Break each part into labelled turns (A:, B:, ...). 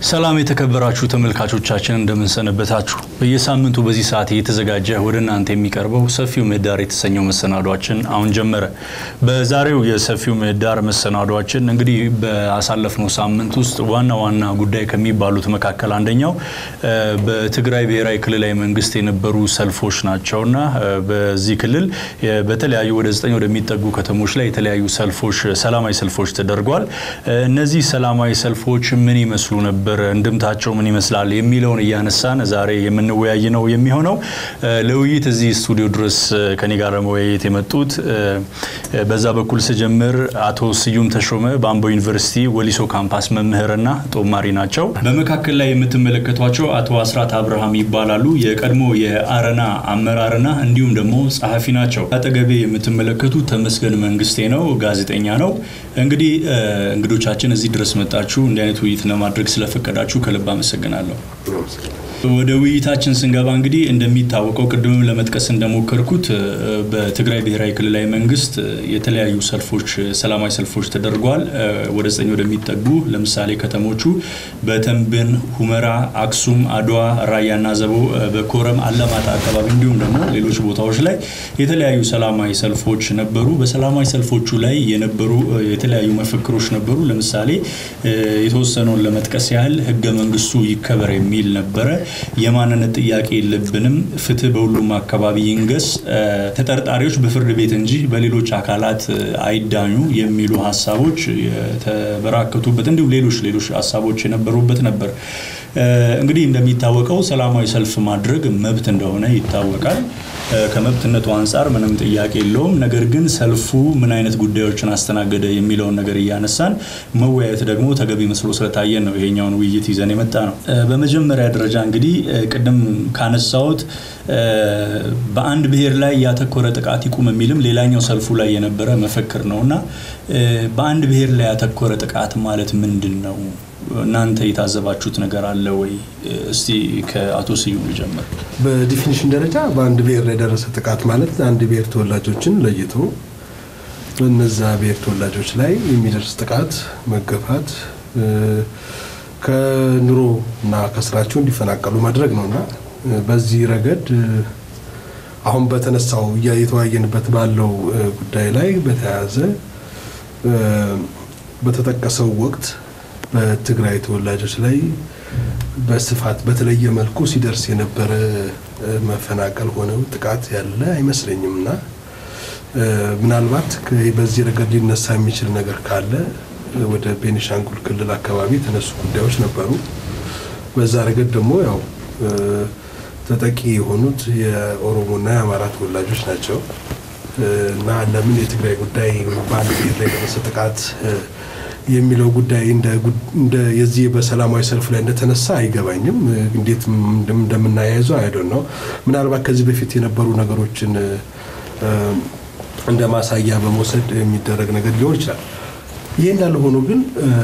A: ሰላም የተከበራችሁ ተመልካቾቻችን እንደምንሰነበታችሁ። በየሳምንቱ በዚህ ሰዓት እየተዘጋጀ ወደ እናንተ የሚቀርበው ሰፊው ምህዳር የተሰኘው መሰናዷችን አሁን ጀመረ። በዛሬው የሰፊው ምህዳር መሰናዷችን እንግዲህ በአሳለፍነው ሳምንት ውስጥ ዋና ዋና ጉዳይ ከሚባሉት መካከል አንደኛው በትግራይ ብሔራዊ ክልላዊ መንግስት የነበሩ ሰልፎች ናቸውና በዚህ ክልል በተለያዩ ወደ ዘጠኝ ወደሚጠጉ ከተሞች ላይ የተለያዩ ሰልፎች፣ ሰላማዊ ሰልፎች ተደርጓል። እነዚህ ሰላማዊ ሰልፎች ምን ይመስሉ ነበር እንድምታቸው ምን ይመስላል የሚለውን እያነሳን ዛሬ የምንወያይ ነው የሚሆነው። ለውይይት እዚህ ስቱዲዮ ድረስ ከኔ ጋር ለመወያየት የመጡት በዛ በኩል ስጀምር አቶ ስዩም ተሾመ በአምቦ ዩኒቨርሲቲ ወሊሶ ካምፓስ መምህርና ጦማሪ ናቸው። በመካከል ላይ የምትመለከቷቸው አቶ አስራት አብርሃም ይባላሉ። የቀድሞ የአረና አመራርና እንዲሁም ደግሞ ጸሐፊ ናቸው። አጠገቤ የምትመለከቱት ተመስገን መንግስቴ ነው፣ ጋዜጠኛ ነው። እንግዲህ እንግዶቻችን እዚህ ድረስ መጣችሁ እንዲህ አይነት ውይይት ለማድረግ ስለፈቀዳችሁ ከልብ አመሰግናለሁ። ወደ ውይይታችን ስንገባ እንግዲህ እንደሚታወቀው ቅድምም ለመጥቀስ እንደሞከርኩት በትግራይ ብሔራዊ ክልላዊ መንግስት የተለያዩ ሰልፎች፣ ሰላማዊ ሰልፎች ተደርጓል። ወደ ዘጠኝ ወደሚጠጉ ለምሳሌ ከተሞቹ በተንብን፣ ሁመራ፣ አክሱም፣ አድዋ፣ ራያና ዘቦ፣ በኮረም አለማጣ አካባቢ እንዲሁም ደግሞ ሌሎች ቦታዎች ላይ የተለያዩ ሰላማዊ ሰልፎች ነበሩ። በሰላማዊ ሰልፎቹ ላይ የነበሩ የተለያዩ መፈክሮች ነበሩ። ለምሳሌ የተወሰነውን ለመጥቀስ ያህል ህገ መንግስቱ ይከበር የሚል ነበረ። የማንነት ጥያቄ የለብንም፣ ፍትህ በሁሉም አካባቢ ይንገስ፣ ተጠርጣሪዎች በፍርድ ቤት እንጂ በሌሎች አካላት አይዳኙ የሚሉ ሀሳቦች የተበራከቱበት እንዲሁም ሌሎች ሌሎች ሀሳቦች የነበሩበት ነበር። እንግዲህ እንደሚታወቀው ሰላማዊ ሰልፍ ማድረግ መብት እንደሆነ ይታወቃል። ከመብትነቱ አንጻር ምንም ጥያቄ የለውም። ነገር ግን ሰልፉ ምን አይነት ጉዳዮችን አስተናገደ የሚለውን ነገር እያነሳን መወያየት ደግሞ ተገቢ መስሎ ስለታየን ነው ይሄኛውን ውይይት ይዘን የመጣ ነው። በመጀመሪያ ደረጃ እንግዲህ ቅድም ካነሳሁት በአንድ ብሔር ላይ ያተኮረ ጥቃት ይቁም የሚልም ሌላኛው ሰልፉ ላይ የነበረ መፈክር ነው እና በአንድ ብሔር ላይ ያተኮረ ጥቃት ማለት ምንድን ነው? እናንተ የታዘባችሁት ነገር አለ ወይ? እስቲ ከአቶ ስዩም ልጀምር።
B: በዲፊኒሽን ደረጃ በአንድ ብሔር ላይ የደረሰ ጥቃት ማለት አንድ ብሔር ተወላጆችን ለይቶ በነዛ ብሔር ተወላጆች ላይ የሚደርስ ጥቃት፣ መገፋት፣ ከኑሮ እና ከስራቸው እንዲፈናቀሉ ማድረግ ነው እና በዚህ ረገድ አሁን በተነሳው እየተወያየንበት ባለው ጉዳይ ላይ በተያያዘ በተጠቀሰው ወቅት በትግራይ ተወላጆች ላይ በስፋት በተለየ መልኩ ሲደርስ የነበረ መፈናቀል ሆነው ጥቃት ያለ አይመስለኝም እና ምናልባት በዚህ ረገድ ሊነሳ የሚችል ነገር ካለ ወደ ቤኒሻንጉል ክልል አካባቢ የተነሱ ጉዳዮች ነበሩ። በዛ ረገድ ደግሞ ያው ተጠቂ የሆኑት የኦሮሞና የአማራ ተወላጆች ናቸው እና ለምን የትግራይ ጉዳይ በአንድ ብሔር ላይ የደረሰ ጥቃት የሚለው ጉዳይ እንደ የዚህ በሰላማዊ ሰልፍ ላይ እንደተነሳ አይገባኝም። እንዴት እንደምናያይዘው አይደል ነው። ምናልባት ከዚህ በፊት የነበሩ ነገሮችን እንደ ማሳያ በመውሰድ የሚደረግ ነገር ሊሆን ይችላል። ይህ እንዳለ ሆኖ ግን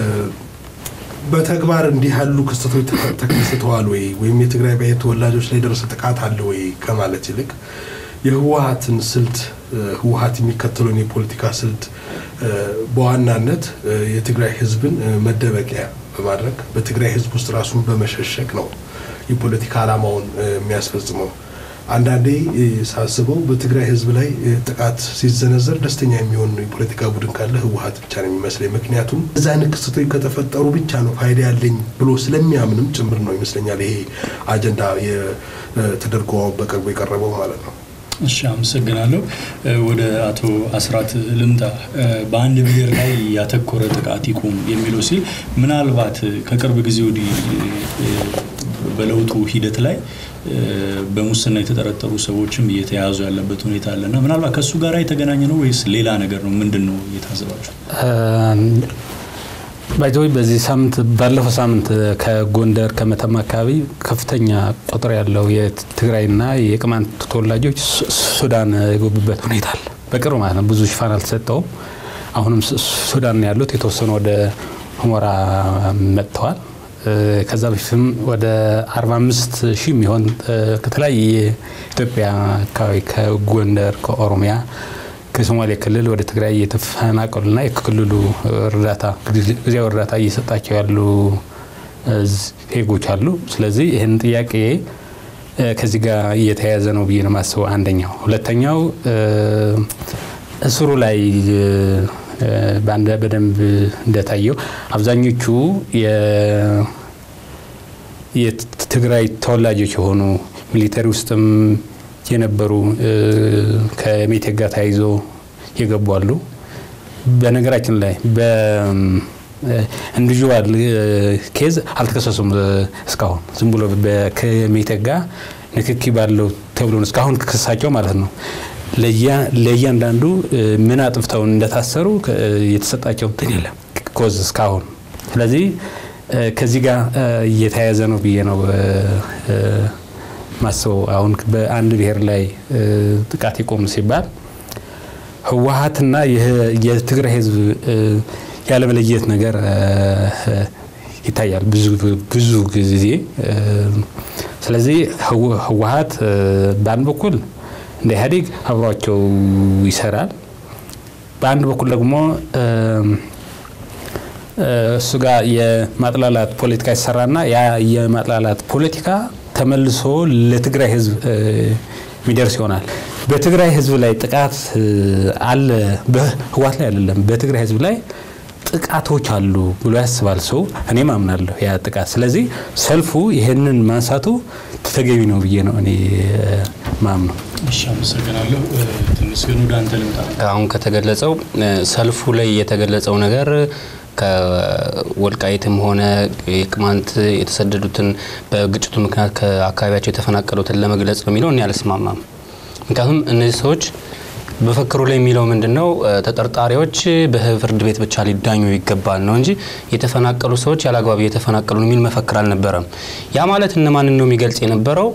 B: በተግባር እንዲህ ያሉ ክስተቶች ተከስተዋል ወይ ወይም የትግራይ ብሔር ተወላጆች ላይ የደረሰ ጥቃት አለ ወይ ከማለት ይልቅ የህወሀትን ስልት ህወሀት የሚከተለውን የፖለቲካ ስልት በዋናነት የትግራይ ህዝብን መደበቂያ በማድረግ በትግራይ ህዝብ ውስጥ ራሱን በመሸሸግ ነው የፖለቲካ ዓላማውን የሚያስፈጽመው። አንዳንዴ ሳስበው በትግራይ ህዝብ ላይ ጥቃት ሲዘነዘር ደስተኛ የሚሆን የፖለቲካ ቡድን ካለ ህወሀት ብቻ ነው የሚመስለኝ። ምክንያቱም እዚ አይነት ክስተቶች ከተፈጠሩ ብቻ ነው ፋይዳ ያለኝ ብሎ ስለሚያምንም ጭምር ነው ይመስለኛል ይሄ አጀንዳ ተደርጎ በቅርቡ የቀረበው ማለት ነው።
A: እሺ፣ አመሰግናለሁ። ወደ አቶ አስራት ልምጣ። በአንድ ብሔር ላይ ያተኮረ ጥቃት ይቁም የሚለው ሲል ምናልባት ከቅርብ ጊዜ ወዲህ በለውጡ ሂደት ላይ በሙስና የተጠረጠሩ ሰዎችም እየተያዙ ያለበት ሁኔታ አለና ምናልባት ከእሱ ጋር የተገናኘ ነው ወይስ ሌላ ነገር ነው? ምንድን ነው እየታዘባችሁ?
C: ባይዘወይ በዚህ ሳምንት ባለፈው ሳምንት ከጎንደር ከመተማ አካባቢ ከፍተኛ ቁጥር ያለው የትግራይና የቅማንት ተወላጆች ሱዳን የገቡበት ሁኔታ አለ። በቅርብ ማለት ነው። ብዙ ሽፋን አልተሰጠውም። አሁንም ሱዳን ነው ያሉት። የተወሰኑ ወደ ሁመራ መጥተዋል። ከዛ በፊትም ወደ 45 ሺህ የሚሆን ከተለያየ የኢትዮጵያ አካባቢ ከጎንደር፣ ከኦሮሚያ ከሶማሌ ክልል ወደ ትግራይ እየተፈናቀሉና የክልሉ እርዳታ ጊዜያዊ እርዳታ እየሰጣቸው ያሉ ዜጎች አሉ። ስለዚህ ይህን ጥያቄ ከዚህ ጋር እየተያያዘ ነው ብዬ ነው የማስበው። አንደኛው። ሁለተኛው እስሩ ላይ በአንድ በደንብ እንደታየው አብዛኞቹ የትግራይ ተወላጆች የሆኑ ሚሊተሪ ውስጥም የነበሩ ከሜቴክ ጋር ተያይዞ የገቡ አሉ። በነገራችን ላይ በኢንዲቪዥዋል ኬዝ አልተከሰሱም እስካሁን ዝም ብሎ ከሜቴክ ጋር ንክኪ ባለው ተብሎ እስካሁን ክሳቸው ማለት ነው። ለእያንዳንዱ ምን አጥፍተው እንደታሰሩ የተሰጣቸው እንትን የለም ኮዝ እስካሁን። ስለዚህ ከዚህ ጋር እየተያያዘ ነው ብዬ ነው ማስበው። አሁን በአንድ ብሔር ላይ ጥቃት ይቆም ሲባል ህወሀትና የትግራይ ህዝብ ያለመለየት ነገር ይታያል ብዙ ጊዜ። ስለዚህ ህወሀት በአንድ በኩል እንደ ኢህአዴግ አብሯቸው ይሰራል፣ በአንድ በኩል ደግሞ እሱ ጋር የማጥላላት ፖለቲካ ይሰራና ያ የማጥላላት ፖለቲካ ተመልሶ ለትግራይ ህዝብ የሚደርስ ይሆናል። በትግራይ ህዝብ ላይ ጥቃት አለ፣ በህወሓት ላይ አይደለም፣ በትግራይ ህዝብ ላይ ጥቃቶች አሉ ብሎ ያስባል ሰው። እኔም አምናለሁ ያ ጥቃት። ስለዚህ ሰልፉ ይህንን ማንሳቱ ተገቢ ነው ብዬ ነው እኔ ማምነው።
A: እሺ፣ አመሰግናለሁ። ትንሽ ግን ወደ አንተ ልምጣ።
D: አሁን ከተገለጸው ሰልፉ ላይ የተገለጸው ነገር ከወልቃይትም ሆነ የቅማንት የተሰደዱትን በግጭቱ ምክንያት ከአካባቢያቸው የተፈናቀሉትን ለመግለጽ ነው የሚለው እኔ አልስማማም። ምክንያቱም እነዚህ ሰዎች በፈክሩ ላይ የሚለው ምንድን ነው? ተጠርጣሪዎች በፍርድ ቤት ብቻ ሊዳኙ ይገባል ነው እንጂ የተፈናቀሉ ሰዎች ያለአግባብ እየተፈናቀሉ የሚል መፈክር አልነበረም። ያ ማለት እነማንን ነው የሚገልጽ የነበረው?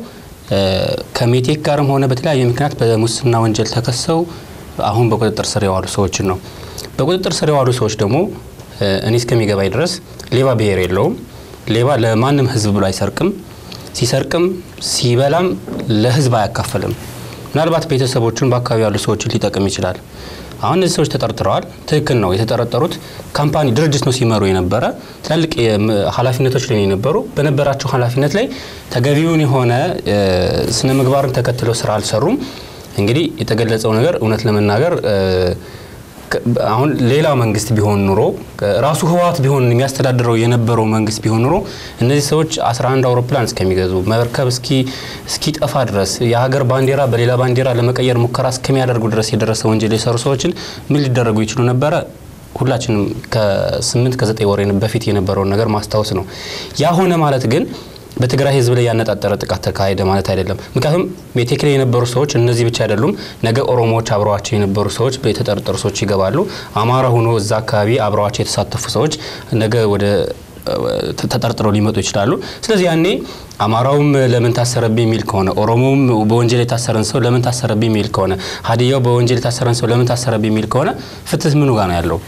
D: ከሜቴክ ጋርም ሆነ በተለያየ ምክንያት በሙስና ወንጀል ተከሰው አሁን በቁጥጥር ስር የዋሉ ሰዎችን ነው። በቁጥጥር ስር የዋሉ ሰዎች ደግሞ እኔ እስከሚገባኝ ድረስ ሌባ ብሔር የለውም። ሌባ ለማንም ህዝብ ብሎ አይሰርቅም። ሲሰርቅም ሲበላም ለህዝብ አያካፍልም። ምናልባት ቤተሰቦቹን በአካባቢ ያሉ ሰዎችን ሊጠቅም ይችላል። አሁን እነዚህ ሰዎች ተጠርጥረዋል። ትክክል ነው። የተጠረጠሩት ካምፓኒ ድርጅት ነው ሲመሩ የነበረ ትላልቅ ኃላፊነቶች ላይ የነበሩ በነበራቸው ኃላፊነት ላይ ተገቢውን የሆነ ስነ ምግባርን ተከትለው ስራ አልሰሩም። እንግዲህ የተገለጸው ነገር እውነት ለመናገር አሁን ሌላ መንግስት ቢሆን ኑሮ ራሱ ህወሓት ቢሆን የሚያስተዳድረው የነበረው መንግስት ቢሆን ኑሮ እነዚህ ሰዎች 11 አውሮፕላን እስከሚገዙ መርከብ እስኪጠፋ ድረስ የሀገር ባንዲራ በሌላ ባንዲራ ለመቀየር ሙከራ እስከሚያደርጉ ድረስ የደረሰ ወንጀል የሰሩ ሰዎችን ምን ሊደረጉ ይችሉ ነበረ? ሁላችንም ከስምንት ከዘጠኝ ወር በፊት የነበረውን ነገር ማስታወስ ነው። ያ ሆነ ማለት ግን በትግራይ ህዝብ ላይ ያነጣጠረ ጥቃት ተካሄደ ማለት አይደለም። ምክንያቱም ሜቴክ ላይ የነበሩ ሰዎች እነዚህ ብቻ አይደሉም። ነገ ኦሮሞዎች አብረዋቸው የነበሩ ሰዎች የተጠረጠሩ ሰዎች ይገባሉ። አማራ ሆኖ እዛ አካባቢ አብረዋቸው የተሳተፉ ሰዎች ነገ ወደ ተጠርጥረው ሊመጡ ይችላሉ። ስለዚህ ያኔ አማራውም ለምን ታሰረብኝ የሚል ከሆነ ኦሮሞውም በወንጀል የታሰረን ሰው ለምን ታሰረብኝ የሚል ከሆነ ሀዲያው በወንጀል የታሰረን ሰው ለምን ታሰረብኝ የሚል ከሆነ ፍትህ ምኑ ጋር ነው ያለው?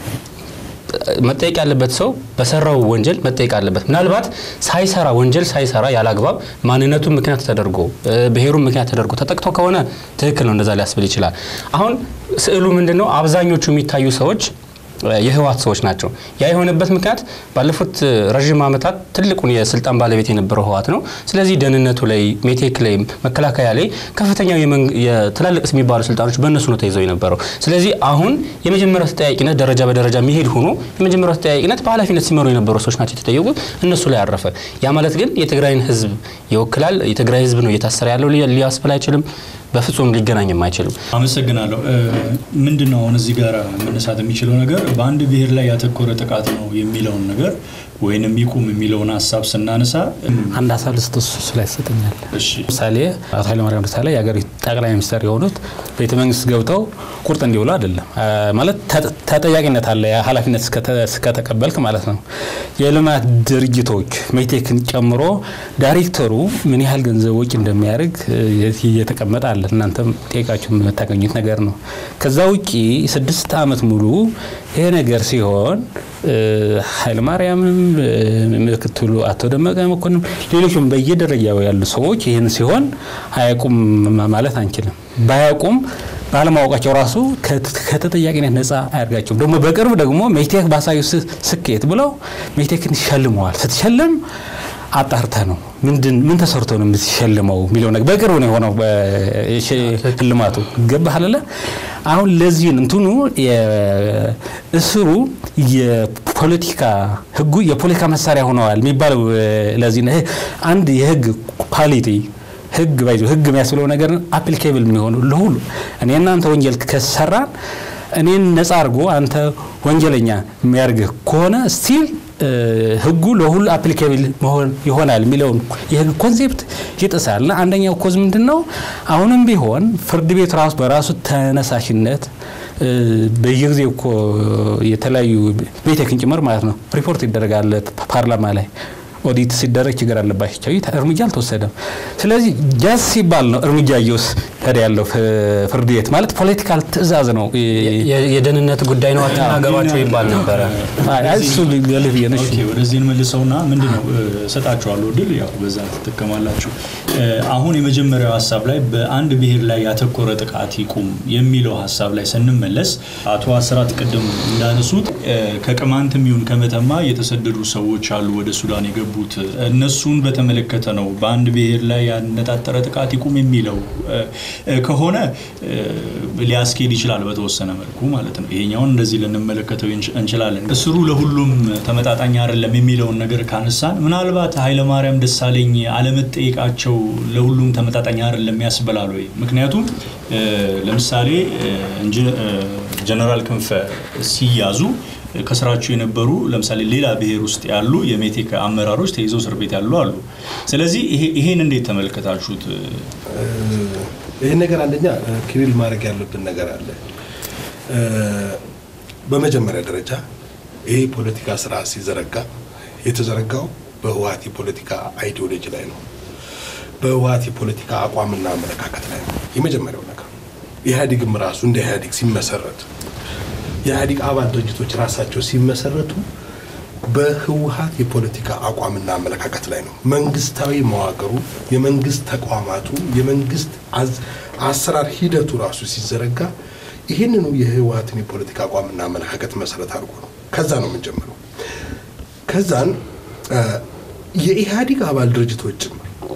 D: መጠየቅ ያለበት ሰው በሰራው ወንጀል መጠየቅ አለበት። ምናልባት ሳይሰራ ወንጀል ሳይሰራ ያላግባብ ማንነቱን ምክንያት ተደርጎ ብሔሩን ምክንያት ተደርጎ ተጠቅቶ ከሆነ ትክክል ነው፣ እንደዛ ሊያስብል ይችላል። አሁን ስዕሉ ምንድን ነው? አብዛኞቹ የሚታዩ ሰዎች የህወሓት ሰዎች ናቸው። ያ የሆነበት ምክንያት ባለፉት ረዥም ዓመታት ትልቁን የስልጣን ባለቤት የነበረው ህወሓት ነው። ስለዚህ ደህንነቱ ላይ፣ ሜቴክ ላይ፣ መከላከያ ላይ ከፍተኛው የትላልቅ የሚባሉ ስልጣኖች በእነሱ ነው ተይዘው የነበረው። ስለዚህ አሁን የመጀመሪያው ተጠያቂነት ደረጃ በደረጃ የሚሄድ ሆኖ የመጀመሪያው ተጠያቂነት በኃላፊነት ሲመሩ የነበሩ ሰዎች ናቸው የተጠየቁት፣ እነሱ ላይ አረፈ። ያ ማለት ግን የትግራይን ህዝብ ይወክላል፣ የትግራይ ህዝብ ነው እየታሰረ ያለው ሊያስብል አይችልም። በፍጹም ሊገናኝም አይችልም።
A: አመሰግናለሁ። ምንድን ነው አሁን እዚህ ጋር መነሳት የሚችለው ነገር በአንድ ብሔር ላይ ያተኮረ ጥቃት ነው የሚለውን ነገር ወይንም ይቁም የሚለውን ሀሳብ ስናነሳ
C: አንድ ሀሳብ ልስጥ፣ እሱ ላይ ይሰጠኛል። ምሳሌ አቶ ኃይለማርያም ደሳለኝ የሀገሪቱ ጠቅላይ ሚኒስትር የሆኑት ቤተ መንግስት ገብተው ቁርጥ እንዲውሉ አይደለም ማለት ተጠያቂነት አለ፣ ኃላፊነት እስከተቀበልክ ማለት ነው። የልማት ድርጅቶች ሜቴክን ጨምሮ ዳይሬክተሩ ምን ያህል ገንዘብ ወጪ እንደሚያደርግ እየተቀመጠ አለ። እናንተም ጠይቃችሁ የምታገኙት ነገር ነው። ከዛ ውጪ ስድስት ዓመት ሙሉ ይሄ ነገር ሲሆን ኃይለማርያምም ምክትሉ አቶ ደመቀ መኮንን ሌሎችም በየደረጃው ያሉ ሰዎች ይህን ሲሆን አያውቁም ማለት አንችልም። ባያውቁም ባለማወቃቸው ራሱ ከተጠያቂነት ነፃ አያደርጋቸውም። ደግሞ በቅርብ ደግሞ ሜቴክ ባሳዩ ስኬት ብለው ሜቴክን ሸልመዋል። ስትሸልም አጣርተ ነው ምንድን ምን ተሰርቶ ነው የምትሸልመው የሚለው ነገር በቅርብ ነው የሆነው ሽልማቱ ገባህ አለ አሁን ለዚህን እንትኑ እስሩ የፖለቲካ ህጉ የፖለቲካ መሳሪያ ሆነዋል የሚባለው ለዚህ ነው አንድ የህግ ኳሊቲ ህግ ባይዞ ህግ የሚያስብለው ነገር አፕሊኬብል የሚሆኑ ለሁሉ እኔ እናንተ ወንጀል ከሰራን እኔን ነጻ አድርጎ አንተ ወንጀለኛ የሚያደርግህ ከሆነ ስቲል ህጉ ለሁሉ አፕሊኬብል መሆን ይሆናል የሚለውን የህግ ኮንሴፕት ይጥሳል። እና አንደኛው ኮዝ ምንድን ነው? አሁንም ቢሆን ፍርድ ቤት ራሱ በራሱ ተነሳሽነት በየጊዜው እኮ የተለያዩ ቤቴክን ጭምር ማለት ነው ሪፖርት ይደረጋል ፓርላማ ላይ ኦዲት ሲደረግ ችግር አለባቸው እርምጃ አልተወሰደም። ስለዚህ ጃዝ ሲባል ነው እርምጃ እየወሰደ ያለው ፍርድ ቤት ማለት ፖለቲካል ትዕዛዝ ነው።
D: የደህንነት ጉዳይ ነው አትናገሯቸው ይባል ነበረ።
C: እሱ ልህ ብዬ ነሽ
A: ወደዚህ እንመልሰውና ምንድን ነው እሰጣችኋለሁ ድል ያው በዛ ትጠቀማላችሁ። አሁን የመጀመሪያው ሀሳብ ላይ በአንድ ብሔር ላይ ያተኮረ ጥቃት ይቁም የሚለው ሀሳብ ላይ ስንመለስ አቶ አስራት ቅድም እንዳነሱት ከቅማንትም ይሁን ከመተማ የተሰደዱ ሰዎች አሉ ወደ ሱዳን የገቡት እነሱን በተመለከተ ነው በአንድ ብሔር ላይ ያነጣጠረ ጥቃት ይቁም የሚለው ከሆነ ሊያስኬድ ይችላል በተወሰነ መልኩ ማለት ነው። ይሄኛውን እንደዚህ ልንመለከተው እንችላለን። እስሩ ለሁሉም ተመጣጣኝ አይደለም የሚለውን ነገር ካነሳን ምናልባት ኃይለማርያም ደሳለኝ አለመጠየቃቸው ለሁሉም ተመጣጣኝ አይደለም ያስበላል ወይ? ምክንያቱም ለምሳሌ ጀነራል ክንፈ ሲያዙ ከስራቸው የነበሩ ለምሳሌ ሌላ ብሔር ውስጥ ያሉ የሜቴክ አመራሮች ተይዘው እስር ቤት ያሉ አሉ። ስለዚህ ይሄን እንዴት ተመለከታችሁት?
B: ይህን ነገር አንደኛ ክሊል ማድረግ ያለብን ነገር አለ። በመጀመሪያ ደረጃ ይሄ ፖለቲካ ስራ ሲዘረጋ የተዘረጋው በህወሀት የፖለቲካ አይዲዮሎጂ ላይ ነው። በህወሀት የፖለቲካ አቋምና አመለካከት ላይ ነው። የመጀመሪያው ነገር ኢህአዴግም ራሱ እንደ ኢህአዴግ ሲመሰረት የኢህአዴግ አባል ድርጅቶች ራሳቸው ሲመሰረቱ በህወሀት የፖለቲካ አቋምና አመለካከት ላይ ነው። መንግስታዊ መዋቅሩ፣ የመንግስት ተቋማቱ፣ የመንግስት አሰራር ሂደቱ ራሱ ሲዘረጋ ይህንኑ የህወሀትን የፖለቲካ አቋምና አመለካከት መሰረት አድርጎ ነው። ከዛ ነው የምንጀምረው። ከዛን የኢህአዴግ አባል ድርጅቶችም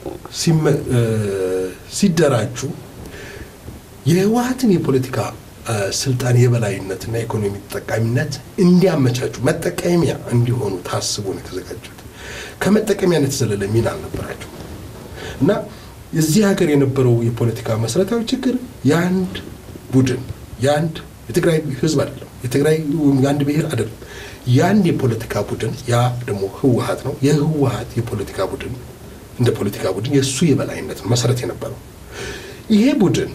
B: ሲደራጁ የህወሀትን የፖለቲካ ስልጣን የበላይነትና የኢኮኖሚ ተጠቃሚነት እንዲያመቻቹ መጠቀሚያ እንዲሆኑ ታስቦ ነው የተዘጋጁት። ከመጠቀሚያነት የዘለለ ሚና አልነበራቸው እና እዚህ ሀገር የነበረው የፖለቲካ መሰረታዊ ችግር የአንድ ቡድን የአንድ የትግራይ ህዝብ አይደለም፣ የትግራይ የአንድ ብሔር አይደለም፣ የአንድ የፖለቲካ ቡድን ያ ደግሞ ህወሀት ነው። የህወሀት የፖለቲካ ቡድን እንደ ፖለቲካ ቡድን የእሱ የበላይነት መሰረት የነበረው ይሄ ቡድን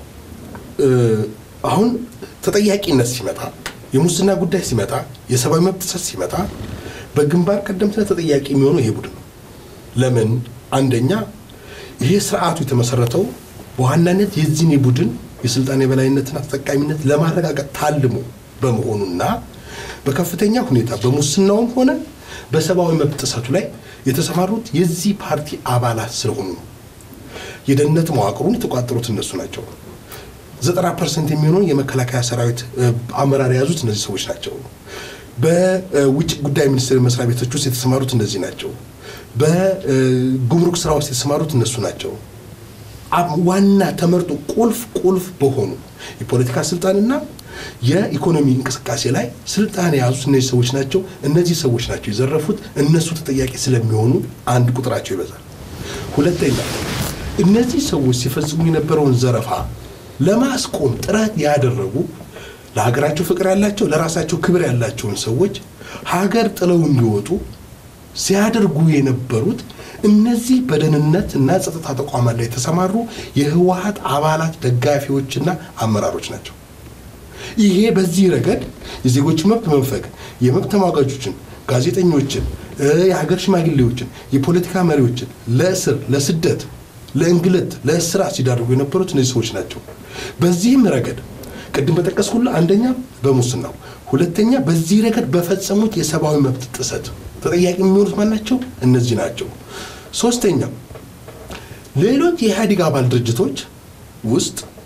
B: አሁን ተጠያቂነት ሲመጣ የሙስና ጉዳይ ሲመጣ የሰብአዊ መብት ጥሰት ሲመጣ በግንባር ቀደምትነት ተጠያቂ የሚሆነው ይሄ ቡድን ነው። ለምን? አንደኛ ይሄ ስርዓቱ የተመሰረተው በዋናነት የዚህን የቡድን የስልጣን የበላይነትና ተጠቃሚነት ለማረጋገጥ ታልሞ በመሆኑና በከፍተኛ ሁኔታ በሙስናውም ሆነ በሰብአዊ መብት ጥሰቱ ላይ የተሰማሩት የዚህ ፓርቲ አባላት ስለሆኑ ነው። የደህንነት መዋቅሩን የተቋጠሩት እነሱ ናቸው። ዘጠና ፐርሰንት የሚሆነውን የመከላከያ ሰራዊት አመራር የያዙት እነዚህ ሰዎች ናቸው። በውጭ ጉዳይ ሚኒስቴር መስሪያ ቤቶች ውስጥ የተሰማሩት እነዚህ ናቸው። በጉምሩክ ስራ ውስጥ የተሰማሩት እነሱ ናቸው። ዋና ተመርጦ ቁልፍ ቁልፍ በሆኑ የፖለቲካ ስልጣንና የኢኮኖሚ እንቅስቃሴ ላይ ስልጣን የያዙት እነዚህ ሰዎች ናቸው። እነዚህ ሰዎች ናቸው የዘረፉት። እነሱ ተጠያቂ ስለሚሆኑ አንድ ቁጥራቸው ይበዛል። ሁለተኛ እነዚህ ሰዎች ሲፈጽሙ የነበረውን ዘረፋ ለማስቆም ጥረት ያደረጉ ለሀገራቸው ፍቅር ያላቸው ለራሳቸው ክብር ያላቸውን ሰዎች ሀገር ጥለው እንዲወጡ ሲያደርጉ የነበሩት እነዚህ በደህንነት እና ጸጥታ ተቋማት ላይ የተሰማሩ የህወሀት አባላት ደጋፊዎችና አመራሮች ናቸው። ይሄ በዚህ ረገድ የዜጎች መብት መንፈግ የመብት ተሟጋቾችን፣ ጋዜጠኞችን፣ የሀገር ሽማግሌዎችን፣ የፖለቲካ መሪዎችን ለእስር፣ ለስደት፣ ለእንግልት፣ ለእስራ ሲዳርጉ የነበሩት እነዚህ ሰዎች ናቸው። በዚህም ረገድ ቅድም በጠቀስኩልህ አንደኛ በሙስናው፣ ሁለተኛ በዚህ ረገድ በፈጸሙት የሰብአዊ መብት ጥሰት ተጠያቂ የሚሆኑት ማን ናቸው? እነዚህ ናቸው። ሶስተኛ ሌሎች የኢህአዴግ አባል ድርጅቶች ውስጥ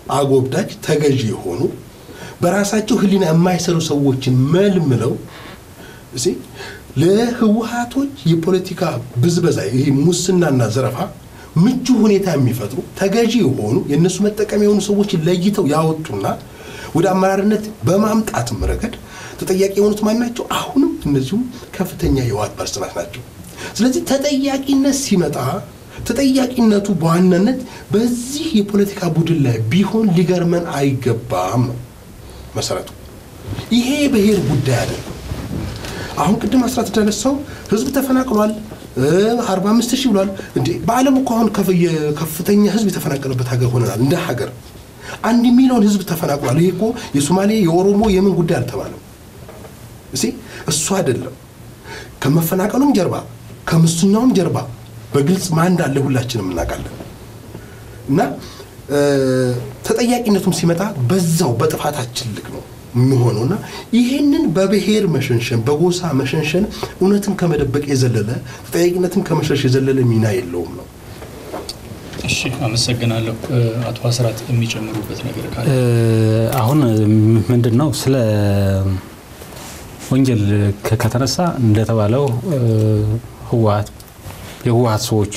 B: አጎብዳጅ ተገዢ የሆኑ በራሳቸው ሕሊና የማይሰሩ ሰዎችን መልምለው እሺ ለህወሀቶች የፖለቲካ ብዝበዛ ይሄ ሙስናና ዘረፋ ምቹ ሁኔታ የሚፈጥሩ ተገዢ የሆኑ የእነሱ መጠቀሚያ የሆኑ ሰዎችን ለይተው ያወጡና ወደ አመራርነት በማምጣትም ረገድ ተጠያቂ የሆኑት ማን ናቸው? አሁንም እነዚሁም ከፍተኛ የህወሀት ባለስልጣናት ናቸው። ስለዚህ ተጠያቂነት ሲመጣ ተጠያቂነቱ በዋናነት በዚህ የፖለቲካ ቡድን ላይ ቢሆን ሊገርመን አይገባም ነው መሰረቱ። ይሄ የብሔር ጉዳይ አይደለም። አሁን ቅድም አስራት እንዳነሳው ህዝብ ተፈናቅሏል፣ አርባ አምስት ሺህ ብሏል። እንዴ በዓለም እኮ አሁን ከፍተኛ ህዝብ የተፈናቀለበት ሀገር ሆነናል። እንደ ሀገር አንድ ሚሊዮን ህዝብ ተፈናቅሏል። ይሄ እኮ የሶማሌ የኦሮሞ የምን ጉዳይ አልተባለም። እሺ እሱ አይደለም። ከመፈናቀሉም ጀርባ ከሙስናውም ጀርባ በግልጽ ማን እንዳለ ሁላችንም እናውቃለን። እና ተጠያቂነቱም ሲመጣ በዛው በጥፋታችን ልክ ነው የሚሆነውና ይህንን በብሔር መሸንሸን በጎሳ መሸንሸን እውነትን ከመደበቅ የዘለለ ተጠያቂነትን ከመሸሽ የዘለለ ሚና የለውም ነው።
A: እሺ፣ አመሰግናለሁ። አቶ አስራት የሚጨምሩበት ነገር ካለ
C: አሁን ምንድን ነው ስለ ወንጀል ከተነሳ እንደተባለው ህወሀት የህወሀት ሰዎች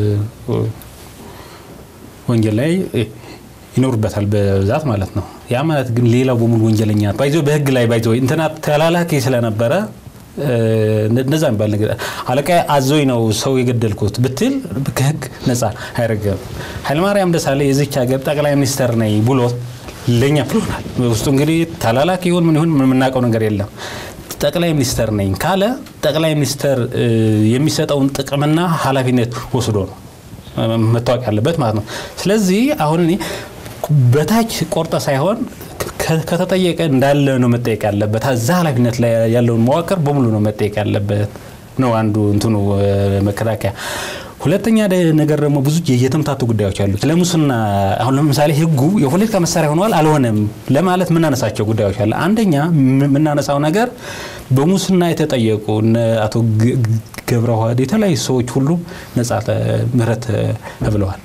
C: ወንጀል ላይ ይኖሩበታል በብዛት ማለት ነው። ያ ማለት ግን ሌላው በሙሉ ወንጀለኛ ባይዞ በህግ ላይ ባይዞ እንትና ተላላኪ ስለነበረ እንደዛ የሚባል ነገር አለቃ አዞኝ ነው ሰው የገደልኩት ብትል ከህግ ነጻ አይረገም። ኃይለማርያም ደሳለኝ የዚች ሀገር ጠቅላይ ሚኒስተር ነኝ ብሎ ለኛ ብሎናል። ውስጡ እንግዲህ ተላላኪ ይሁን ምን ይሁን የምናውቀው ነገር የለም። ጠቅላይ ሚኒስተር ነኝ ካለ ጠቅላይ ሚኒስተር የሚሰጠውን ጥቅምና ኃላፊነት ወስዶ ነው መታወቅ ያለበት ማለት ነው። ስለዚህ አሁን እኔ በታች ቆርጠ ሳይሆን ከተጠየቀ እንዳለ ነው መጠየቅ ያለበት። እዛ ኃላፊነት ላይ ያለውን መዋቅር በሙሉ ነው መጠየቅ ያለበት ነው አንዱ እንትኑ መከላከያ። ሁለተኛ ነገር ደግሞ ብዙ የተምታቱ ጉዳዮች አሉ። ለሙስና አሁን ለምሳሌ ህጉ የፖለቲካ መሳሪያ ሆነዋል አልሆነም ለማለት የምናነሳቸው ጉዳዮች አለ። አንደኛ የምናነሳው ነገር በሙስና የተጠየቁ አቶ ገብረ ዋህድ የተለያዩ ሰዎች ሁሉ ነጻ ምህረት ተብለዋል።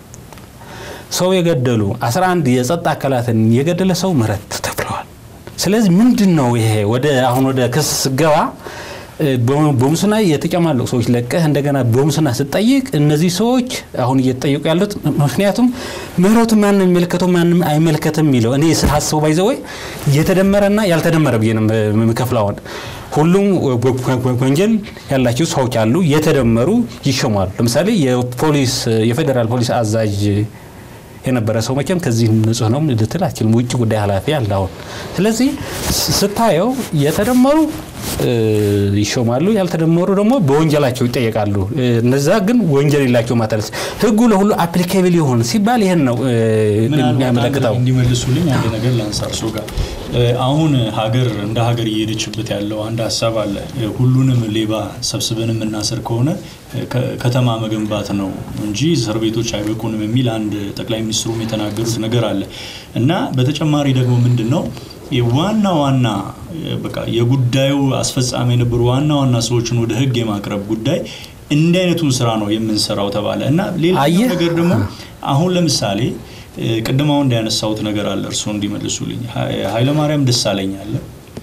C: ሰው የገደሉ 11 የጸጥታ አካላትን የገደለ ሰው ምህረት ተብለዋል። ስለዚህ ምንድን ነው ይሄ ወደ አሁን ወደ ክስ ስገባ በሙስና የተጨማለቁ ሰዎች ለቀህ እንደገና በሙስና ስጠይቅ እነዚህ ሰዎች አሁን እየተጠየቁ ያሉት ምክንያቱም ምህረቱ ማንም የሚመለከተው ማንም አይመለከትም የሚለው እኔ ሳስበው ባይዘወይ የተደመረና ያልተደመረ ብዬ ነው የምከፍለውን ሁሉም ወንጀል ያላቸው ሰዎች አሉ። የተደመሩ ይሾማሉ። ለምሳሌ የፖሊስ የፌዴራል ፖሊስ አዛዥ የነበረ ሰው መቼም ከዚህ ንጹህ ነው ልትል አችልም። ውጭ ጉዳይ ኃላፊ አለ አሁን። ስለዚህ ስታየው የተደመሩ ይሾማሉ፣ ያልተደመሩ ደግሞ በወንጀላቸው ይጠየቃሉ። እነዛ ግን ወንጀል የላቸው ማለት ህጉ ለሁሉ አፕሊኬብል ይሆን ሲባል ይህን ነው የሚያመለክተው።
A: እንዲመልሱልኝ አንድ ነገር ላንሳ እርሶ ጋር አሁን ሀገር እንደ ሀገር እየሄደችበት ያለው አንድ ሀሳብ አለ። ሁሉንም ሌባ ሰብስበን የምናስር ከሆነ ከተማ መገንባት ነው እንጂ እስር ቤቶች አይበቁንም የሚል አንድ ጠቅላይ ሚኒስትሩም የተናገሩት ነገር አለ እና በተጨማሪ ደግሞ ምንድን ነው ዋና ዋና በቃ የጉዳዩ አስፈጻሚ የነበሩ ዋና ዋና ሰዎችን ወደ ህግ የማቅረብ ጉዳይ እንዲህ አይነቱን ስራ ነው የምንሰራው ተባለ እና ሌላ ነገር ደግሞ አሁን ለምሳሌ ቅድም አሁን እንዳያነሳሁት ነገር አለ እርስዎ እንዲመልሱልኝ ኃይለማርያም ደሳለኝ አለ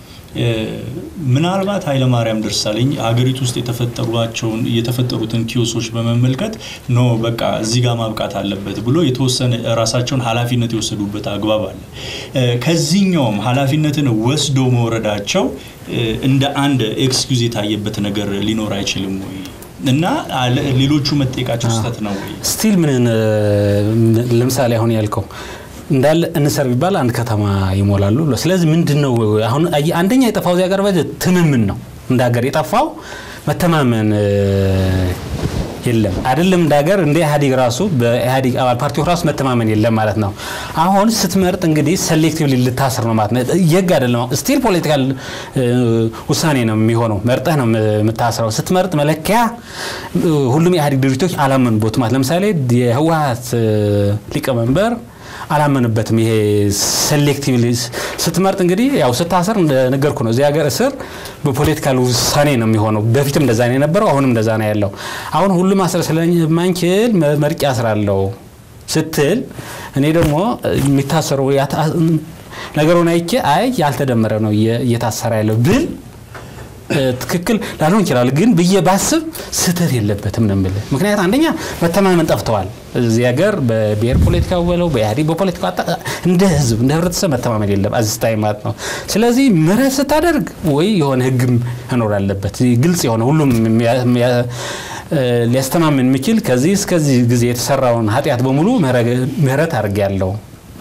A: ምናልባት ኃይለማርያም ደሳለኝ ሀገሪቱ ውስጥ የተፈጠሯቸውን የተፈጠሩትን ኪዮሶች በመመልከት ኖ በቃ እዚህ ጋር ማብቃት አለበት ብሎ የተወሰነ ራሳቸውን ኃላፊነት የወሰዱበት አግባብ አለ። ከዚህኛውም ኃላፊነትን ወስዶ መውረዳቸው እንደ አንድ ኤክስኪውዝ የታየበት ነገር ሊኖር አይችልም ወይ? እና ሌሎቹ መጠየቃቸው ስህተት ነው ወይ?
C: ስቲል ምን ለምሳሌ አሁን ያልከው እንዳለ እንሰር ቢባል አንድ ከተማ ይሞላሉ። ስለዚህ ምንድን ነው አሁን አንደኛ የጠፋው እዚያ ጋር ትምምን ነው እንደ ሀገር የጠፋው መተማመን የለም አይደለም እንደ ሀገር እንደ ኢህአዴግ ራሱ በኢህአዴግ አባል ፓርቲዎች ራሱ መተማመን የለም ማለት ነው። አሁን ስትመርጥ እንግዲህ ሴሌክቲቭሊ ልታስር ነው ማለት ነው። የግ አይደለም ስቲል ፖለቲካል ውሳኔ ነው የሚሆነው። መርጠህ ነው የምታስረው። ስትመርጥ መለኪያ ሁሉም የኢህአዴግ ድርጅቶች አላመኑበት ማለት ለምሳሌ የህወሀት ሊቀመንበር አላመንበትም። ይሄ ሴሌክቲቭሊ ስትመርጥ እንግዲህ ያው ስታስር እንደነገርኩ ነው። እዚህ ሀገር እስር በፖለቲካል ውሳኔ ነው የሚሆነው። በፊትም እንደዛ ነው የነበረው፣ አሁንም እንደዛ ነው ያለው። አሁን ሁሉም ማስር ስለማንችል መርጫ አስራለሁ ስትል እኔ ደግሞ የሚታሰሩ ነገሩን አይቼ አይ ያልተደመረ ነው እየታሰረ ያለው ብል ትክክል ላልሆን ይችላል። ግን ብዬ ባስብ ስህተት የለበትም ነው የምልህ። ምክንያት አንደኛ መተማመን ጠፍተዋል እዚህ ሀገር በብሔር ፖለቲካ በለው በኢህአዴግ በፖለቲካ እንደ ህዝብ እንደ ህብረተሰብ መተማመን የለም አዝስታይ ማለት ነው። ስለዚህ ምህረት ስታደርግ ወይ የሆነ ህግም መኖር አለበት ግልጽ የሆነ ሁሉም ሊያስተማምን የሚችል ከዚህ እስከዚህ ጊዜ የተሰራውን ኃጢአት በሙሉ ምህረት አድርጌያለሁ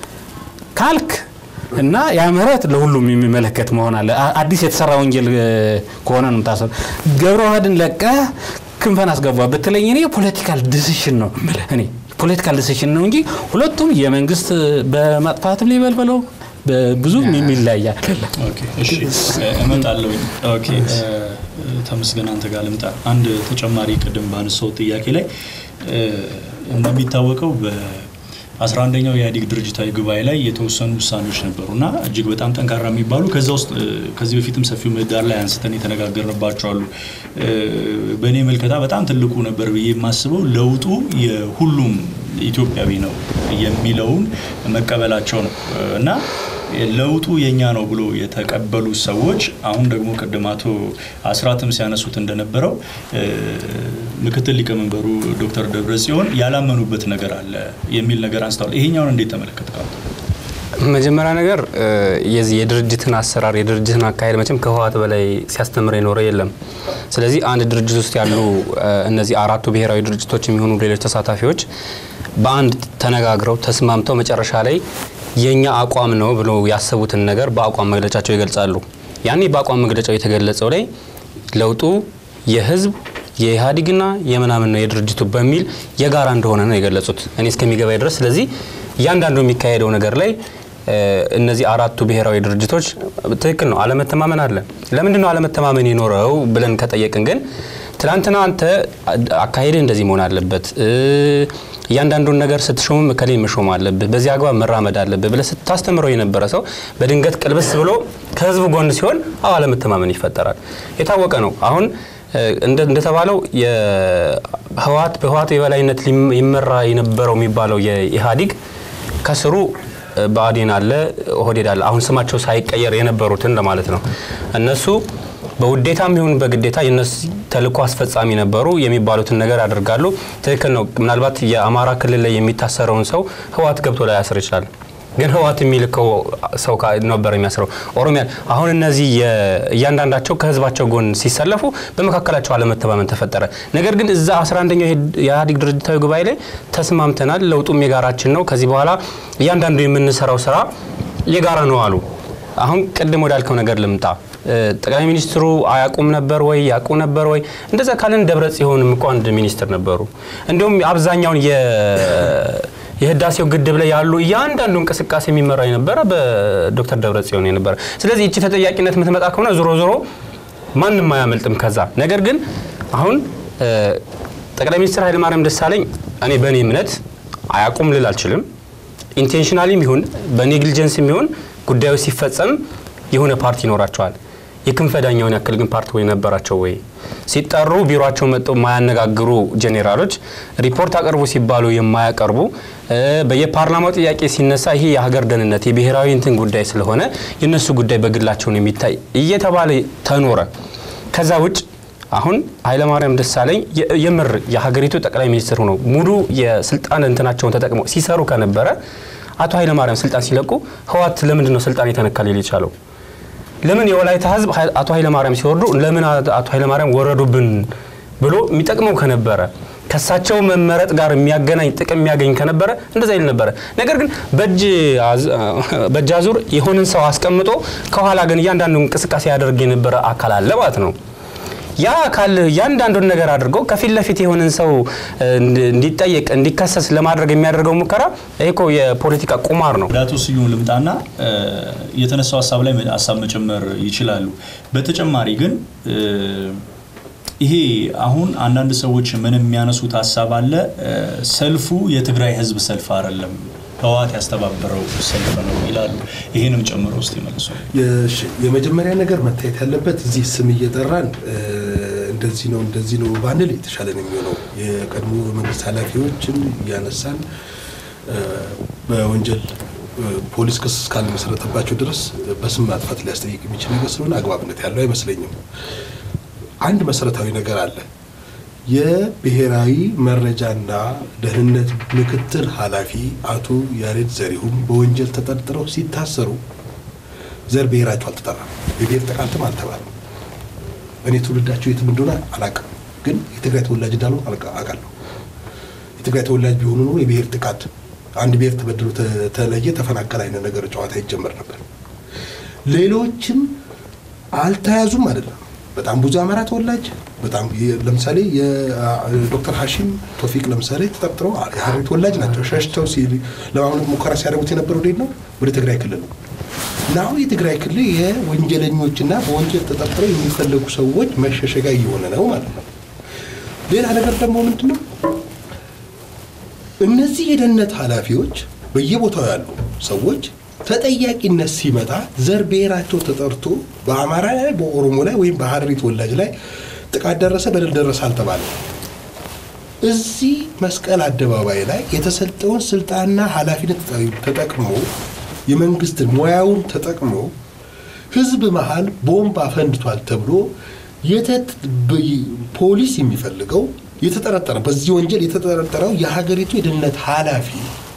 C: ካልክ እና ያ ምህረት ለሁሉም የሚመለከት መሆን አለ። አዲስ የተሰራ ወንጀል ከሆነ ነው የምታሰሩ። ገብረ ዋህድን ለቀህ ክንፈን አስገባ ብትለኝ እኔ ፖለቲካል ዲሲሽን ነው እኔ ፖለቲካል ዲሲሽን ነው እንጂ ሁለቱም የመንግስት በማጥፋትም ሊበልበለው ብዙ የሚለያያ
A: እመጣለሁ። ኦኬ ተመስገን አንተ ጋር ልምጣ። አንድ ተጨማሪ ቅድም ባነሳው ጥያቄ ላይ እንደሚታወቀው አስራ አንደኛው የኢህአዴግ ድርጅታዊ ጉባኤ ላይ የተወሰኑ ውሳኔዎች ነበሩ እና እጅግ በጣም ጠንካራ የሚባሉ ከዛ ውስጥ ከዚህ በፊትም ሰፊው ምህዳር ላይ አንስተን የተነጋገርንባቸው አሉ። በእኔ መልከታ በጣም ትልቁ ነበር ብዬ የማስበው ለውጡ የሁሉም ኢትዮጵያዊ ነው የሚለውን መቀበላቸው ነው እና ለውጡ የኛ ነው ብሎ የተቀበሉ ሰዎች አሁን ደግሞ ቅድም አቶ አስራትም ሲያነሱት እንደነበረው ምክትል ሊቀመንበሩ ዶክተር ደብረጽዮን ያላመኑበት ነገር አለ የሚል ነገር አንስተዋል። ይሄኛውን እንዴት ተመለከትከው?
D: መጀመሪያ ነገር የዚህ የድርጅትን አሰራር የድርጅትን አካሄድ መቼም ከህወሓት በላይ ሲያስተምር የኖረ የለም። ስለዚህ አንድ ድርጅት ውስጥ ያሉ እነዚህ አራቱ ብሔራዊ ድርጅቶች የሚሆኑ ሌሎች ተሳታፊዎች በአንድ ተነጋግረው ተስማምተው መጨረሻ ላይ የኛ አቋም ነው ብሎ ያሰቡትን ነገር በአቋም መግለጫቸው ይገልጻሉ። ያኔ በአቋም መግለጫው የተገለጸው ላይ ለውጡ የህዝብ የኢህአዴግና የምናምን ነው የድርጅቱ በሚል የጋራ እንደሆነ ነው የገለጹት እኔ እስከሚገባኝ ድረስ። ስለዚህ እያንዳንዱ የሚካሄደው ነገር ላይ እነዚህ አራቱ ብሔራዊ ድርጅቶች ትክክል ነው፣ አለመተማመን አለ። ለምንድን ነው አለመተማመን የኖረው ብለን ከጠየቅን ግን ትናንትና አንተ አካሄድህ እንደዚህ መሆን አለበት እያንዳንዱን ነገር ስትሾምም እከሌ መሾም አለብህ፣ በዚህ አግባብ መራመድ አለብህ ብለህ ስታስተምረው የነበረ ሰው በድንገት ቅልብስ ብሎ ከህዝቡ ጎን ሲሆን አዎ አለመተማመን ይፈጠራል። የታወቀ ነው። አሁን እንደተባለው የህወሓት በህወሓት የበላይነት ይመራ የነበረው የሚባለው የኢህአዴግ ከስሩ ብአዴን አለ፣ ኦህዴድ አለ። አሁን ስማቸው ሳይቀየር የነበሩትን ለማለት ነው እነሱ በውዴታም ይሁን በግዴታ የነሱ ተልእኮ አስፈጻሚ ነበሩ የሚባሉትን ነገር ያደርጋሉ። ትክክል ነው። ምናልባት የአማራ ክልል ላይ የሚታሰረውን ሰው ህወሓት ገብቶ ላይ ያስር ይችላል። ግን ህወሓት የሚልከው ሰው ነበር የሚያስረው። ኦሮሚያ አሁን እነዚህ እያንዳንዳቸው ከህዝባቸው ጎን ሲሰለፉ በመካከላቸው አለመተማመን ተፈጠረ። ነገር ግን እዛ 11ኛው የኢህአዴግ ድርጅታዊ ጉባኤ ላይ ተስማምተናል፣ ለውጡም የጋራችን ነው፣ ከዚህ በኋላ እያንዳንዱ የምንሰራው ስራ የጋራ ነው አሉ። አሁን ቅድም ወዳልከው ነገር ልምጣ። ጠቅላይ ሚኒስትሩ አያውቁም ነበር ወይ ያውቁ ነበር ወይ? እንደዛ ካለን ደብረ ጽዮንም እኮ አንድ ሚኒስትር ነበሩ። እንዲሁም አብዛኛውን የህዳሴው ግድብ ላይ ያሉ እያንዳንዱ እንቅስቃሴ የሚመራ የነበረ በዶክተር ደብረ ጽዮን የነበረ። ስለዚህ እቺ ተጠያቂነት የምትመጣ ከሆነ ዞሮ ዞሮ ማንም አያመልጥም ከዛ። ነገር ግን አሁን ጠቅላይ ሚኒስትር ኃይለማርያም ደሳለኝ እኔ በእኔ እምነት አያውቁም ልል አልችልም። ኢንቴንሽናሊም ይሁን በኔግሊጀንስም ይሁን ጉዳዩ ሲፈጸም የሆነ ፓርቲ ይኖራቸዋል። የክንፈ ዳኛውን ያክል ግን ፓርቲ ወይ ነበራቸው ወይ? ሲጠሩ ቢሮቸው መጥተው የማያነጋግሩ ጄኔራሎች፣ ሪፖርት አቅርቡ ሲባሉ የማያቀርቡ በየፓርላማው ጥያቄ ሲነሳ ይሄ የሀገር ደህንነት የብሔራዊ እንትን ጉዳይ ስለሆነ የእነሱ ጉዳይ በግላቸውን የሚታይ እየተባለ ተኖረ። ከዛ ውጭ አሁን ኃይለማርያም ደሳለኝ የምር የሀገሪቱ ጠቅላይ ሚኒስትር ሆነው ሙሉ የስልጣን እንትናቸውን ተጠቅመው ሲሰሩ ከነበረ አቶ ኃይለማርያም ስልጣን ሲለቁ ህወሓት ለምንድን ነው ስልጣን የተነካ ሊል የቻለው? ለምን የወላይታ ህዝብ አቶ ኃይለማርያም ሲወርዱ ለምን አቶ ኃይለማርያም ወረዱብን ብሎ የሚጠቅመው ከነበረ ከሳቸው መመረጥ ጋር የሚያገናኝ ጥቅም የሚያገኝ ከነበረ እንደዛ ይል ነበረ። ነገር ግን በእጅ አዙር የሆንን ሰው አስቀምጦ ከኋላ ግን እያንዳንዱ እንቅስቃሴ ያደርግ የነበረ አካል አለ ማለት ነው። ያ አካል እያንዳንዱን ነገር አድርገው ከፊት ለፊት የሆነን ሰው እንዲጠየቅ እንዲከሰስ ለማድረግ የሚያደርገው ሙከራ ይሄ እኮ የፖለቲካ ቁማር ነው።
A: ወደ አቶ ስዩም ልምጣና የተነሳው ሀሳብ ላይ ሀሳብ መጨመር ይችላሉ። በተጨማሪ ግን ይሄ አሁን አንዳንድ ሰዎች ምን የሚያነሱት ሀሳብ አለ፣ ሰልፉ የትግራይ ህዝብ ሰልፍ አይደለም ህወሓት ያስተባበረው ሰልፍ ነው ይላሉ። ይህንም ጨምሮ ውስጥ ይመልሱ።
B: የመጀመሪያ ነገር መታየት ያለበት እዚህ ስም እየጠራን እንደዚህ ነው እንደዚህ ነው ባንል የተሻለ ነው የሚሆነው። የቀድሞ መንግስት ኃላፊዎችን እያነሳን በወንጀል ፖሊስ ክስ እስካልመሰረተባቸው ድረስ በስም ማጥፋት ሊያስጠይቅ የሚችል ነገር ስለሆነ አግባብነት ያለው አይመስለኝም። አንድ መሰረታዊ ነገር አለ። የብሔራዊ መረጃና ደህንነት ምክትል ኃላፊ አቶ ያሬድ ዘሪሁን በወንጀል ተጠርጥረው ሲታሰሩ ዘር ብሔራቸው አልተጠራም፣ የብሔር ጥቃትም አልተባለም። እኔ ትውልዳቸው የትም እንደሆነ አላውቅም፣ ግን የትግራይ ተወላጅ እንዳልሆኑ አውቃለሁ። የትግራይ ተወላጅ ቢሆኑ ኖሮ የብሔር ጥቃት አንድ ብሔር ተበድሎ ተለየ ተፈናቀል አይነት ነገር ጨዋታ ይጀመር ነበር። ሌሎችም አልተያዙም አይደለም። በጣም ብዙ አማራ ተወላጅ በጣም ለምሳሌ የዶክተር ሀሺም ቶፊቅ ለምሳሌ ተጠርጥረው የሀረሪ ተወላጅ ናቸው። ሸሽተው ለማምለጥ ሙከራ ሲያደርጉት የነበረው ወዴት ነው? ወደ ትግራይ ክልል ነው። እና አሁን የትግራይ ክልል የወንጀለኞችና በወንጀል ተጠርጥረው የሚፈለጉ ሰዎች መሸሸጋ እየሆነ ነው ማለት ነው። ሌላ ነገር ደግሞ ምንድን ነው? እነዚህ የደህንነት ኃላፊዎች በየቦታው ያሉ ሰዎች ተጠያቂነት ሲመጣ ዘር ብሔራቸው ተጠርቶ በአማራ ላይ በኦሮሞ ላይ ወይም በሀረሪ ተወላጅ ላይ ጥቃት ደረሰ፣ በደል ደረሰ አልተባለ። እዚህ መስቀል አደባባይ ላይ የተሰጠውን ስልጣንና ኃላፊነት ተጠቅሞ የመንግስትን ሙያውን ተጠቅሞ ህዝብ መሀል ቦምብ አፈንድቷል ተብሎ ፖሊስ የሚፈልገው የተጠረጠረ በዚህ ወንጀል የተጠረጠረው የሀገሪቱ የደህንነት ኃላፊ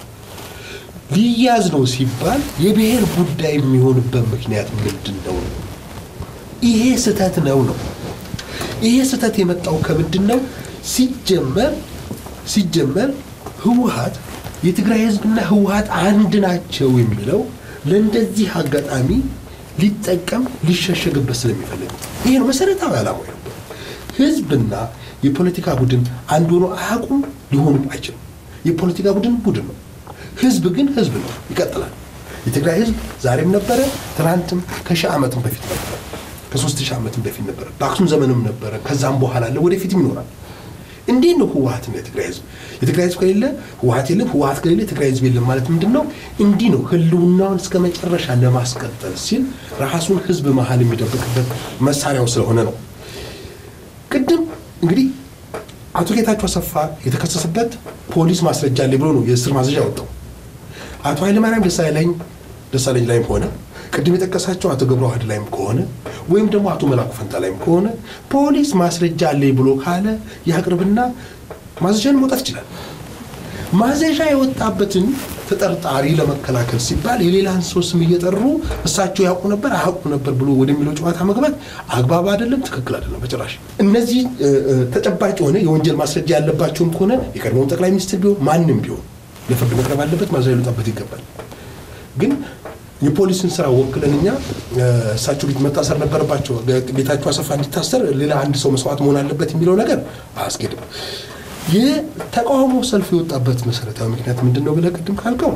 B: ሊያዝ ነው ሲባል የብሔር ጉዳይ የሚሆንበት ምክንያት ምንድን ነው? ይሄ ስህተት ነው ነው። ይሄ ስህተት የመጣው ከምንድን ነው? ሲጀመር ሲጀመር ህወሀት የትግራይ ህዝብና ህወሀት አንድ ናቸው የሚለው ለእንደዚህ አጋጣሚ ሊጠቀም ሊሸሸግበት ስለሚፈልግ ይሄ ነው መሰረታዊ ዓላማው ነበር። ህዝብና የፖለቲካ ቡድን አንድ ሆኖ አያውቁም፣ ሊሆኑም አይችልም። የፖለቲካ ቡድን ቡድን ነው። ህዝብ ግን ህዝብ ነው፣ ይቀጥላል። የትግራይ ህዝብ ዛሬም ነበረ፣ ትናንትም ከሺህ ዓመትም በፊት ነበረ፣ ከሶስት ሺህ ዓመትም በፊት ነበረ፣ በአክሱም ዘመንም ነበረ፣ ከዛም በኋላ አለ፣ ወደፊትም ይኖራል። እንዴት ነው ህወሀትና የትግራይ ህዝብ የትግራይ ህዝብ ከሌለ ህወሀት የለም፣ ህወሀት ከሌለ የትግራይ ህዝብ የለም ማለት ምንድን ነው? እንዲህ ነው ህልውናውን እስከ መጨረሻ ለማስቀጠል ሲል ራሱን ህዝብ መሀል የሚደብቅበት መሳሪያው ስለሆነ ነው። ቅድም እንግዲህ አቶ ጌታቸው አሰፋ የተከሰሰበት ፖሊስ ማስረጃ አለ ብሎ ነው የእስር ማዘዣ ያወጣው። አቶ ኃይለማርያም ደሳለኝ ደሳለኝ ላይም ከሆነ ቅድም የጠቀሳቸው አቶ ገብረ ዋህድ ላይም ከሆነ ወይም ደግሞ አቶ መላኩ ፈንታ ላይም ከሆነ ፖሊስ ማስረጃ አለኝ ብሎ ካለ ያቅርብና ማዘዣን መውጣት ይችላል። ማዘዣ የወጣበትን ተጠርጣሪ ለመከላከል ሲባል የሌላን ሰው ስም እየጠሩ እሳቸው ያውቁ ነበር አያውቁ ነበር ብሎ ወደሚለው ጨዋታ መግባት አግባብ አይደለም፣ ትክክል አይደለም በጭራሽ። እነዚህ ተጨባጭ የሆነ የወንጀል ማስረጃ ያለባቸውም ከሆነ የቀድሞውን ጠቅላይ ሚኒስትር ቢሆን ማንም ቢሆን ለፍርድ መቅረብ አለበት፣ ማዘዣ ሊወጣበት ይገባል። ግን የፖሊስን ስራ ወክለን እኛ እሳቸው ፊት መታሰር ነበረባቸው፣ ጌታቸው አሰፋ እንዲታሰር ሌላ አንድ ሰው መስዋዕት መሆን አለበት የሚለው ነገር አያስኬድም። የተቃውሞ ሰልፍ የወጣበት መሰረታዊ ምክንያት ምንድን ነው ብለህ ቅድም ካልከው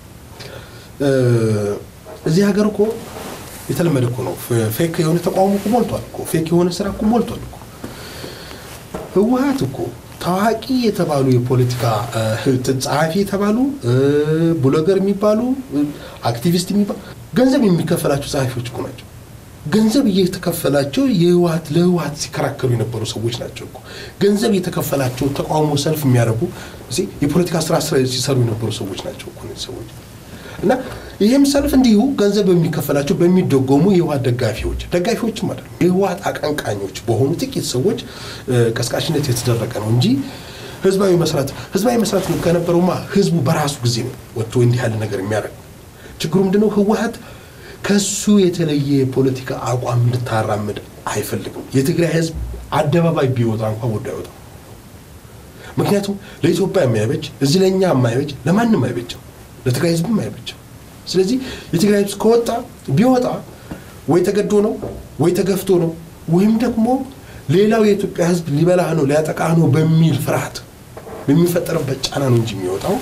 B: እዚህ ሀገር እኮ የተለመደ እኮ ነው። ፌክ የሆነ ተቃውሞ እኮ ሞልቷል እኮ ፌክ የሆነ ስራ እኮ ሞልቷል እኮ። ህወሀት እኮ ታዋቂ የተባሉ የፖለቲካ ጸሐፊ የተባሉ ብሎገር የሚባሉ አክቲቪስት የሚባሉ ገንዘብ የሚከፈላቸው ጸሐፊዎች እኮ ናቸው። ገንዘብ እየተከፈላቸው የህወሀት ለህወሀት ሲከራከሩ የነበሩ ሰዎች ናቸው እኮ። ገንዘብ የተከፈላቸው ተቃውሞ ሰልፍ የሚያደርጉ የፖለቲካ ስራ ሲሰሩ የነበሩ ሰዎች ናቸው እኮ እነዚህ ሰዎች እና ይህም ሰልፍ እንዲሁ ገንዘብ በሚከፈላቸው በሚደጎሙ የህወሀት ደጋፊዎች ደጋፊዎችም አይደለም የህወሀት አቀንቃኞች በሆኑ ጥቂት ሰዎች ቀስቃሽነት የተደረገ ነው እንጂ ህዝባዊ መስራት ህዝባዊ መስራት ከነበረውማ ህዝቡ በራሱ ጊዜ ነው ወጥቶ እንዲህ ያለ ነገር የሚያደርግ ችግሩ ምንድነው ህወሀት ከሱ የተለየ የፖለቲካ አቋም እንድታራምድ አይፈልግም። የትግራይ ህዝብ አደባባይ ቢወጣ እንኳን ወዶ አይወጣም። ምክንያቱም ለኢትዮጵያ የማይበጅ እዚህ ለእኛ የማይበጅ ለማንም አይበጅም፣ ለትግራይ ህዝብም አይበጅም። ስለዚህ የትግራይ ህዝብ ከወጣ ቢወጣ ወይ ተገዶ ነው ወይ ተገፍቶ ነው ወይም ደግሞ ሌላው የኢትዮጵያ ህዝብ ሊበላህ ነው ሊያጠቃህ ነው በሚል ፍርሃት በሚፈጠርበት ጫና ነው እንጂ የሚወጣው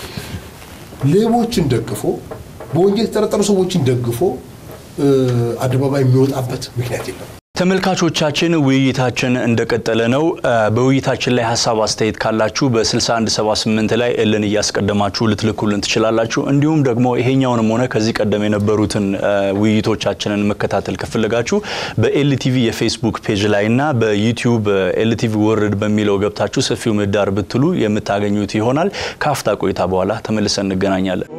B: ሌቦችን ደግፎ በወንጀል የተጠረጠሩ ሰዎችን ደግፎ አደባባይ የሚወጣበት ምክንያት የለም።
A: ተመልካቾቻችን ውይይታችን እንደቀጠለ ነው። በውይይታችን ላይ ሀሳብ አስተያየት ካላችሁ በ6178 ላይ እልን እያስቀደማችሁ ልትልኩልን ትችላላችሁ። እንዲሁም ደግሞ ይሄኛውንም ሆነ ከዚህ ቀደም የነበሩትን ውይይቶቻችንን መከታተል ከፈለጋችሁ በኤልቲቪ የፌስቡክ ፔጅ ላይ እና በዩቲዩብ ኤልቲቪ ወርልድ በሚለው ገብታችሁ ሰፊው ምህዳር ብትሉ የምታገኙት ይሆናል። ከአፍታ ቆይታ በኋላ ተመልሰን እንገናኛለን።